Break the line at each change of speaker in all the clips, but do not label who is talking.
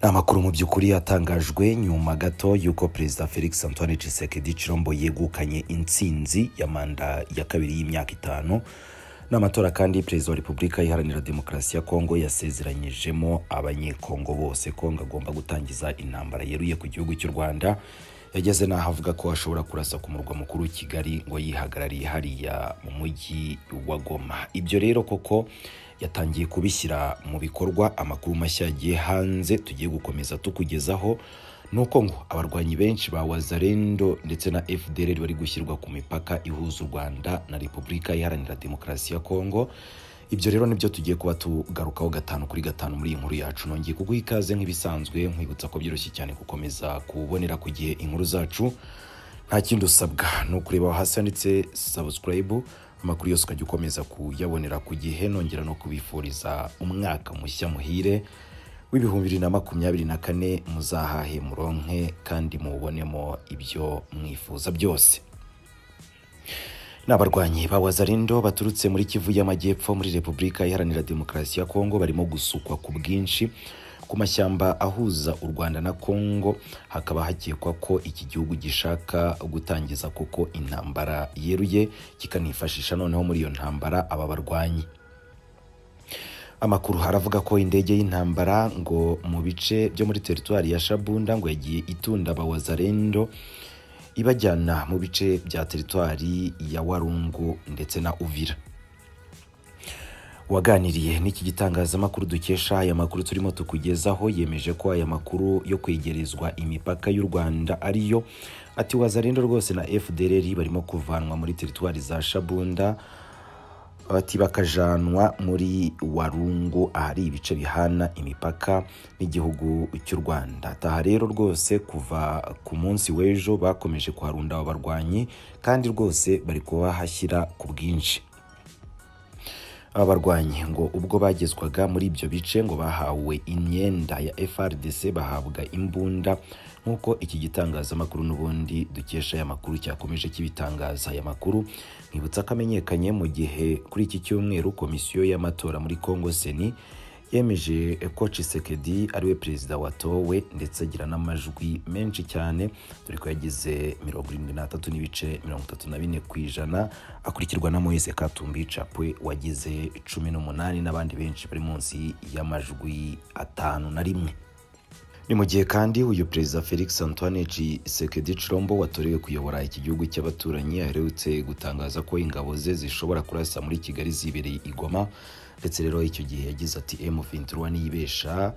amakuru mu by'ukuri yatangajwe nyuma gato y'uko perezida felix antoine Tshisekedi Chilombo yegukanye intsinzi ya manda ya kabiri y'imyaka itanu n'amatora kandi perezida wa repubulika iharanira demokarasi ya kongo yasezeranyijemo abanyekongo bose kongo agomba gutangiza intambara yeruye ku gihugu cy'u rwanda yageze n'aho avuga ko ashobora kurasa ku murwa mukuru kigali ngo yihagarariye hariya mu mujyi wa goma ibyo rero koko yatangiye kubishyira mu bikorwa amakuru mashya yagiye hanze tugiye gukomeza tukugezaho nuko ngo abarwanyi benshi ba wazarendo ndetse na fdr bari gushyirwa ku mipaka ihuza u rwanda na repubulika iharanira demokarasi ya kongo ibyo rero nibyo tugiye kuba tugarukaho gatanu kuri gatanu muri iyi nkuru yacu nongeye kuguha ikaze nk'ibisanzwe nkwibutsa ko byoroshye cyane gukomeza kubonera ku gihe inkuru zacu nta kindi usabwa ni ukureba hasi handitse sabusikarayibu amakuru yose ukajya ukomeza kuyabonera ku gihe nongera no kubifuriza umwaka mushya muhire w'ibihumbi bibiri na makumyabiri na kane muzahahe muronke kandi mubonemo ibyo mwifuza byose ni abarwanyi ba wazarindo baturutse muri kivu y'amajyepfo muri repubulika iharanira demokarasi ya kongo barimo gusukwa ku bwinshi ku mashyamba ahuza u rwanda na kongo hakaba hakekwa ko iki gihugu gishaka gutangiza kuko intambara yeruye kikanifashisha noneho muri iyo ntambara aba barwanyi amakuru haravuga ko indege y'intambara ngo mu bice byo muri teritwari ya shabunda ngo yagiye itunda abawazarendo ibajyana mu bice bya teritwari ya warungu ndetse na uvira waganiriye n'iki gitangazamakuru dukesha aya makuru turimo tukugezaho yemeje ko aya makuru yo kwegerezwa imipaka y'u rwanda ariyo ati wazarendo rwose na fdr barimo kuvanwa muri teritwari za shabunda bati bakajanwa muri warungu ahari ibice bihana imipaka n'igihugu cy'u rwanda taha rero rwose kuva ku munsi w'ejo bakomeje kuharunda abo barwanyi kandi rwose bari kubahashyira ku bwinshi aba barwanyi ngo ubwo bagezwaga muri ibyo bice ngo bahawe imyenda ya frdc bahabwa imbunda nk'uko iki gitangazamakuru n'ubundi dukesha aya makuru cyakomeje kibitangaza aya makuru mwibutsa ko amenyekanye mu gihe kuri iki cyumweru komisiyo y'amatora muri congo seni yemeje ko Tshisekedi ariwe perezida watowe ndetse agira n'amajwi menshi cyane dore ko yagize mirongo irindwi n'atatu n'ibice mirongo itatu na bine ku ijana akurikirwa na Moise Katumbi Chapwe wagize cumi n'umunani n'abandi benshi bari munsi y'amajwi atanu na rimwe ni mu gihe kandi uyu perezida felix antoine Tshisekedi Chilombo watorewe kuyobora iki gihugu cy'abaturanyi aherutse gutangaza ko ingabo ze zishobora kurasa muri kigali zibereye igoma ndetse rero icyo gihe yagize ati m23 niyibesha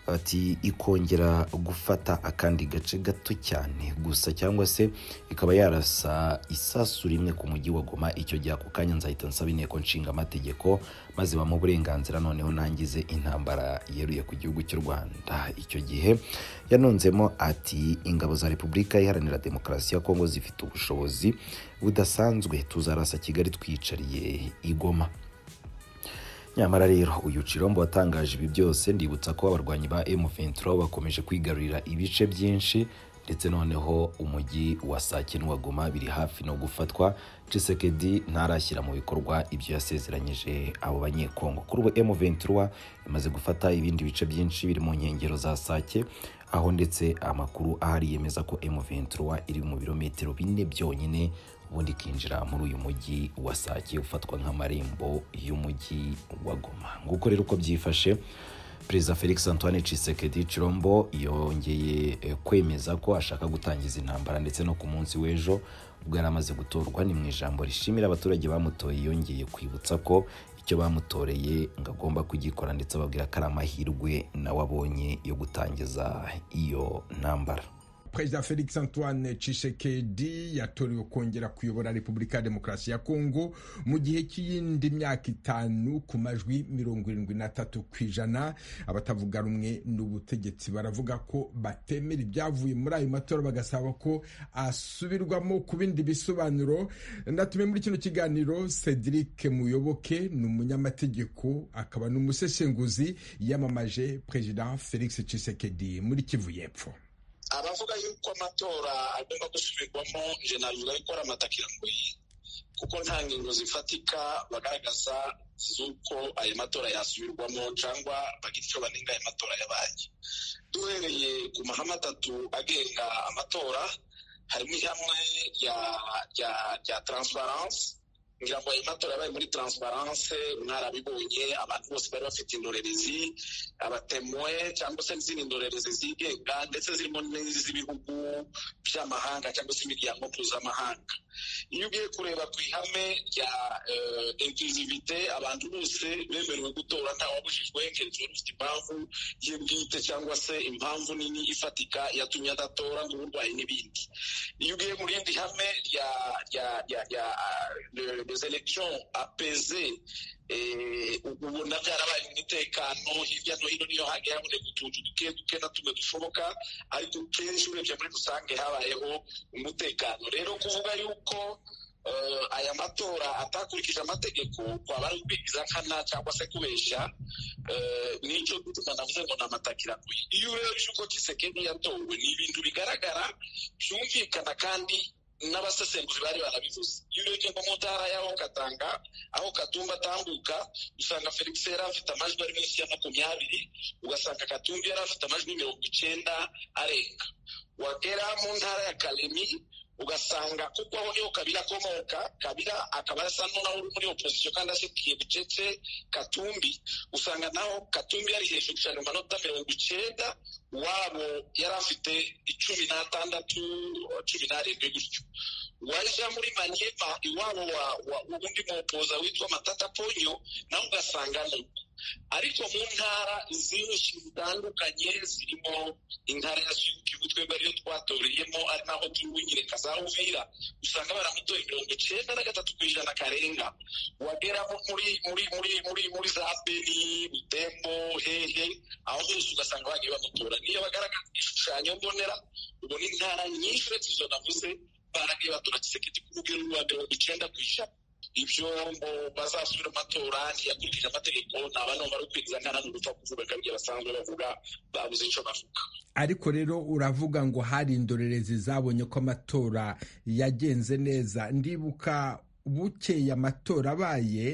ati ikongera gufata akandi gace gato cyane gusa cyangwa se ikaba yarasa isasu rimwe ku mujyi wa goma icyo gihe ako kanya nzahita nsaba inteko nshinga amategeko maze bamuha uburenganzira noneho nangize intambara yeruye ku gihugu cy'u rwanda icyo gihe yanonzemo ati ingabo za repubulika iharanira demokarasi ya kongo zifite ubushobozi budasanzwe tuzarasa kigali twicariye igoma nyamara rero uyu Chilombo watangaje ibi byose ndibutsa ko abarwanyi ba M23 bakomeje kwigarurira ibice byinshi ndetse noneho umujyi wa Sake n'uwagoma biri hafi no gufatwa Tshisekedi ntarashyira mu bikorwa ibyo yasezeranyije abo banyekongo kuri ubu M23 imaze gufata ibindi bice byinshi biri mu nkengero za Sake aho ndetse amakuru ahari yemeza ko M23 iri mu birometero bine byonyine ubundi ikinjira muri uyu mujyi wa Sake ufatwa nk'amarembo y'umujyi wa Goma nguko rero uko byifashe perezida felix antoine Tshisekedi Chilombo yongeye kwemeza ko ashaka gutangiza intambara ndetse no ku munsi w'ejo ubwo yari amaze gutorwa ni mu ijambo rishimira abaturage bamutoye yongeye kwibutsa ko icyo bamutoreye ngo agomba kugikora ndetse ababwira ko ari amahirwe nawe abonye yo gutangiza iyo ntambara
perezida felix antoine Tshisekedi yatorewe kongera kuyobora repubulika ya demokarasi ya kongo mu gihe cy'iyindi myaka itanu ku majwi mirongo irindwi n'atatu ku ijana abatavuga rumwe n'ubutegetsi baravuga ko batemera ibyavuye muri ayo matora bagasaba ko asubirwamo ku bindi bisobanuro ndatumiye muri kino kiganiro cedric muyoboke ni umunyamategeko akaba n'umusesenguzi yamamaje perezida felix Tshisekedi muri kivu y'epfo
abavuga yuko amatora agomba gusubirwamo nje navuga yuko ari amatakirangoyi kuko nta ngingo zifatika bagaragaza z'uko aya matora yasubirwamo cyangwa bagita icyo banenga aya matora yabaye duhereye ku mahame atatu agenga amatora harimo ihame rya taransifaranse ngira ngo ayo matora yabaye muri taransifaranse mwarabibonye abantu bose bari bafite indorerezi abatemwe cyangwa se n'izindi ndorerezi zigenga ndetse zirimo n'iz'ibihugu by'amahanga cyangwa se imiryango mpuzamahanga iyo ugiye kureba ku ihame rya inkluzivite abantu bose bemerewe gutora ntawabujijwe keretse ufite impamvu ye bwite cyangwa se impamvu nini ifatika yatumye adatora nk'uburwayi n'ibindi iyo ugiye mu rindi hame rya les elections apaises ubona byarabaye umutekano hirya no hino niyo hagiye haboneka utuntu duke duke na tumwe dushoboka ariko kenshi urebye muri rusange habayeho umutekano rero kuvuga yuko aya matora atakurikije amategeko twaba ari ukwigiza nkana cyangwa se kubeshya n'icyo dutuka navuze ngo ni amatakiraguye iyo urebye uko kisekeni yatowe ni ibintu bigaragara byumvikana kandi n'abasesenguzi bari barabivuze iyo urebye nko mu ntara y'aho katanga aho katumba atambuka usanga felix yari afite amajwi ari munsi ya makumyabiri ugasanga katumbi yari afite amajwi mirongo icyenda arenga wagera mu ntara ya karemi ugasanga kuko aho niho kabira akomoka kabira akaba asa n'unaho uri muri opozisiyo kandi ashyigikiye bucece katumbi usanga naho katumbi yari hejuru cyane mu manota mirongo icyenda wabo yari afite icumi n'atandatu cumi n'arindwi gutyo wajya muri maniyema iwabo undi mupoza witwa matata ponyo nawe ugasanga nuko ariko mu ntara zinshi zitandukanye zirimo intara ya suyukibu twebwe ariyo twatoreyemo ari naho turi nyine kazawuvira usanga baramutoye mirongo icyenda na gatatu ku ijana karenga wagera muri muri muri muri muri za beni butembo hehe aho hose ugasanga bagiye bamutora niyo bagaragaza igishushanyo mbonera ubona intara nyinshi uretse izo navuze baragiye batora kisekedi ku rugero rwa mirongo icyenda ku ijana ibyo ngo bazasubira amatora ntiyakurikije amategeko ntaba n'ubu bari kwinjiza nkana n'ugupfa kuvuga ngo ibyo basanzwe bavuga babuze icyo bavuga
ariko rero uravuga ngo hari indorerezi zabonye ko amatora yagenze neza ndibuka bukeye amatora abaye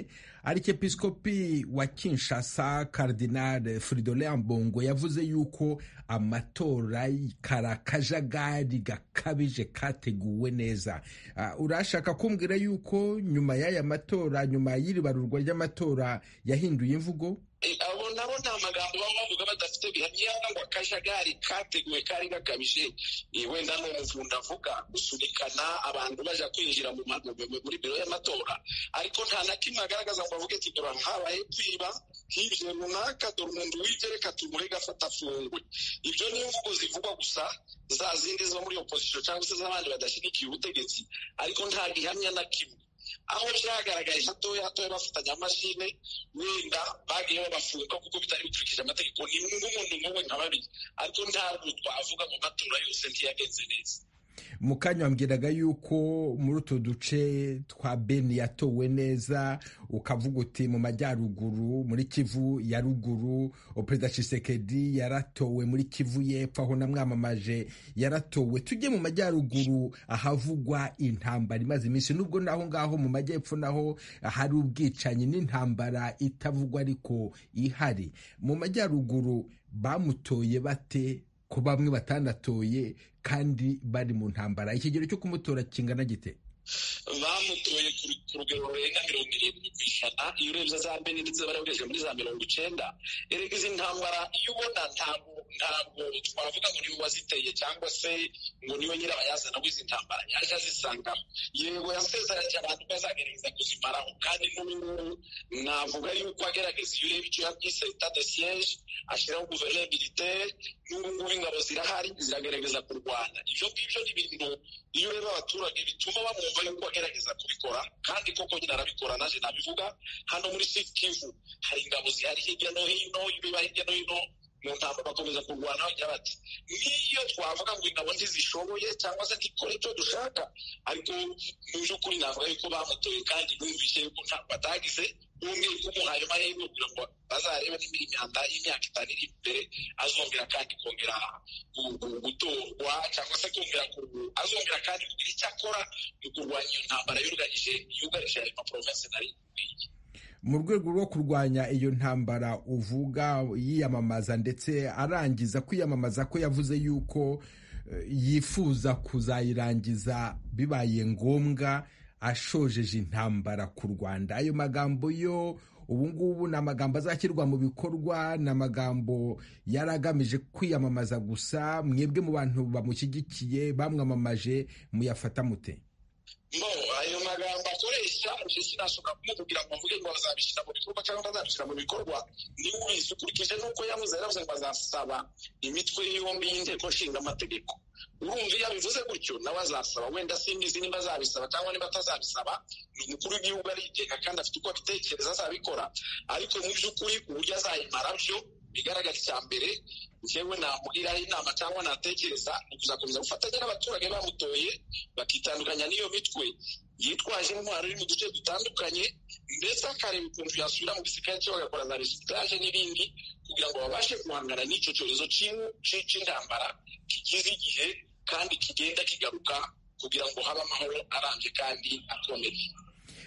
arikepisikopi wa kinshasa karidinale furidole mbongo yavuze yuko amatora kari akajagari gakabije kateguwe neza urashaka kumbwira yuko nyuma y'aya matora nyuma y'iribarurwa ry'amatora yahinduye imvugo
abo nabo ni amagambo baba bavuga badafite bihamya ngo akajagari kateguwe kari gakabije wenda ni umuvunda avuga gusunikana abantu bajya kwinjira muri biro y'amatora ariko nta na kimwe agaragaza ngo bavuge ati dore habaye kwiba hirya runaka dore umuntu wibye reka tumurege afata afungwe ibyo ni imvugo zivugwa gusa za zindi zo muri opozisiyo cyangwa se z'abandi badashyigikiye ubutegetsi ariko nta gihamya na kimwe aho byagaragaye hatoya hatoya bafatanya amashine wenda bagiye babafunga kuko bitari bikurikije amategeko ni nk'umuntu nk'umwe nka babiri ariko ntabwo twavuga mu matora yose ntiyagenze neza
mu kanya wambwiraga yuko muri utu duce twa beni yatowe neza ukavuga uti mu majyaruguru muri kivu ya ruguru perezida cisekedi yaratowe muri kivu y'epfo aho namwamamaje yaratowe tujye mu majyaruguru ahavugwa intambara imaze iminsi nubwo naho ngaho mu majyepfo naho hari ubwicanyi n'intambara itavugwa ariko ihari mu majyaruguru bamutoye bate ko bamwe batanatoye kandi bari mu ntambara ikigero cyo kumutora kingana gite
bamutoye ku rugero rurenga mirongo irindwi ku ijana iyo urebye za bene ndetse barabugejeje muri za mirongo icyenda erega izi ntambara iyo ubona ntabwo ntabwo twavuga ngo niwe waziteye cyangwa se ngo niwe nyirabayazana w'izi ntambara yaje azisangamo yego yasezeranye abantu ko azagerageza kuzimaraho kandi n'ubu ngubu navuga yuko agerageza iyo ureba icyo yabyise leta de siyeje ashyiraho guverineri militaire n'ubu ngubu ingabo zirahari ziragerageza kurwana ibyo ngibyo ni ibintu iyo ureba abaturage bituma bamwumva yuko agerageza kubikora kandi koko nyine arabikora naje nabivuga hano muri sifu kivu hari ingabo zihari hirya no hino ibiba hirya no hino mu ntambara bakomeza kurwana bagira bati n'iyo twavuga ngo ingabo ntizishoboye cyangwa se ntikore icyo dushaka ariko mu by'ukuri navuga yuko bamutoye kandi bumvise yuko ntabwo batagize umwe kumuhaye amahirwe kugira ngo bazarebe niba imyanda y'imyaka itanu iri imbere azongera kandi kongera gutorwa cyangwa se kongera azongera kandi kugira icyo akora mu kurwanya iyo ntambara yugarije yugarije ayo maprovensi nari ikwiye
mu rwego rwo kurwanya iyo ntambara uvuga yiyamamaza ndetse arangiza kwiyamamaza ko yavuze yuko yifuza kuzayirangiza bibaye ngombwa ashojeje intambara ku rwanda ayo magambo yo ubu ngubu ni amagambo azashyirwa mu bikorwa ni amagambo yari agamije kwiyamamaza gusa mwebwe mu bantu bamushyigikiye bamwamamaje muyafata mute
no ayo magambo akoresha njye sinashobora kumubwira ngo mvuge ngo bazabishyira mu bikorwa cyangwa bazabishyira mu bikorwa niwe ubizi ukurikije n'uko yavuze yaravuze ngo azasaba imitwe yombi y'inteko nshinga amategeko urumva iyo abivuze gutyo nawe azasaba wenda simbizi niba azabisaba cyangwa niba atazabisaba ni umukuru w'igihugu arigenga kandi afite uko abitekereza azabikora ariko mu by'ukuri uburyo azayimara byo bigaragara icya mbere njyewe namugiraho inama cyangwa natekereza ni kuzakomeza gufatanya n'abaturage bamutoye bakitandukanya n'iyo mitwe yitwaje intwaro iri mu duce dutandukanye ndetse akareba ukuntu yasubira mu gisirikare cyo bagakora za resitaje n'ibindi kugira ngo babashe guhangana n'icyo cyorezo cy'intambara kigize igihe kandi kigenda kigaruka kugira ngo habe amahoro arambye kandi akomeye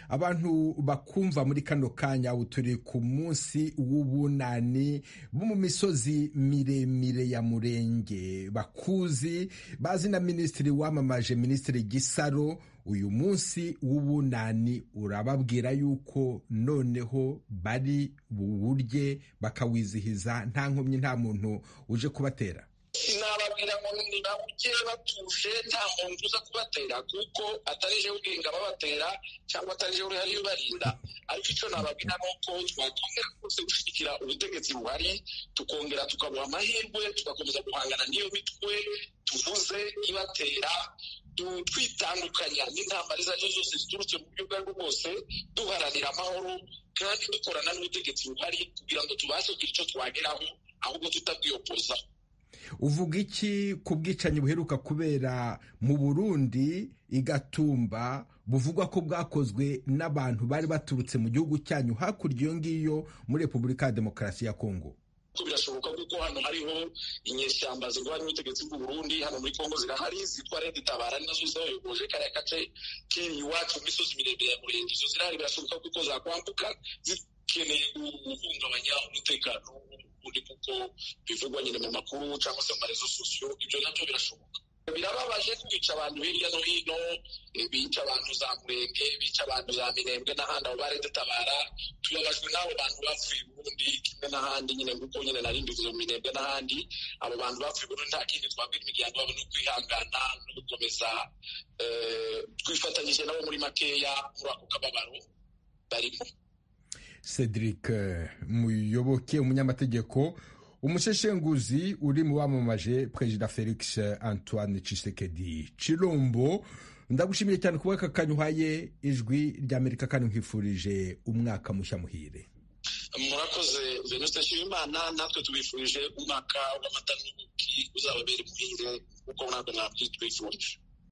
abantu bakumva muri kano kanya ubu turi ku munsi w'ubunani bo mu misozi miremire ya murenge bakuzi bazi na minisitiri wamamaje minisitiri gisaro uyu munsi w'ubunani urababwira yuko noneho bari buwurye bakawizihiza nta nkomyi nta muntu uje kubatera
sinababwira ngo nibawuge batuje nta muntu uza kubatera kuko atarije ubwenge babatera cyangwa atarije urihari ubarinda ariko icyo nababwira ni uko twakongera rwose gushyigikira ubutegetsi buhari tukongera tukabuha amahirwe tugakomeza guhangana n'iyo mitwe tuvuze ibatera twitandukanya n'intambara izo ari zo zose ziturutse mu buryo ubwo aribwo bwose duharanira amahoro kandi dukorana n'ubutegetsi buhari kugira ngo tubashe kugira icyo twageraho ahubwo tutabwiyopozaho
uvuga iki ku bwicanyi buheruka kubera mu burundi igatumba buvugwa ko bwakozwe n'abantu bari baturutse mu gihugu cyanyu hakurya iyo ngiyo muri repubulika ya demokarasi ya kongo
birashoboka kuko hano hariho inyeshyamba zirwanya ubutegetsi bw'u Burundi hano muri kongo zirahari zitwa leta itabara nazo zayogoje kariya gace kiri iwacu mu misozi miremire ya murenge izo zirahari birashoboka kuko zakwambuka zikeneye guhungabanya umutekano ubundi kuko bivugwa nyine mu makuru cyangwa se mu marezo sosiyo ibyo nabyo birashoboka birababaje kwica abantu hirya no hino bica abantu za murenge bica abantu za mirembwe n'ahandi aho bari dutabara tubabajwe n'abo bantu bapfuye ubundi kimwe n'ahandi nyine kuko nyine nari mbivuze mu mirembwe n'ahandi abo bantu bapfuye ubundi nta kindi twabwira imiryango yabo ni ukwihangana no gukomeza twifatanyije nabo muri makeya muri ako kababaro barimo
cedric muyoboke umunyamategeko umusheshenguzi uri mu bamamaje perezida felix antoine cisekedi cirombo ndagushimiye cyane kuba aka kanya uhaye ijwi ry'amerika kandi nkwifurije umwaka mushya muhire
murakoze venuste nshimimana natwe tubifurije umwaka w'amata n'ubuki uzababera imuhire kuko natwe ntabwo twifuje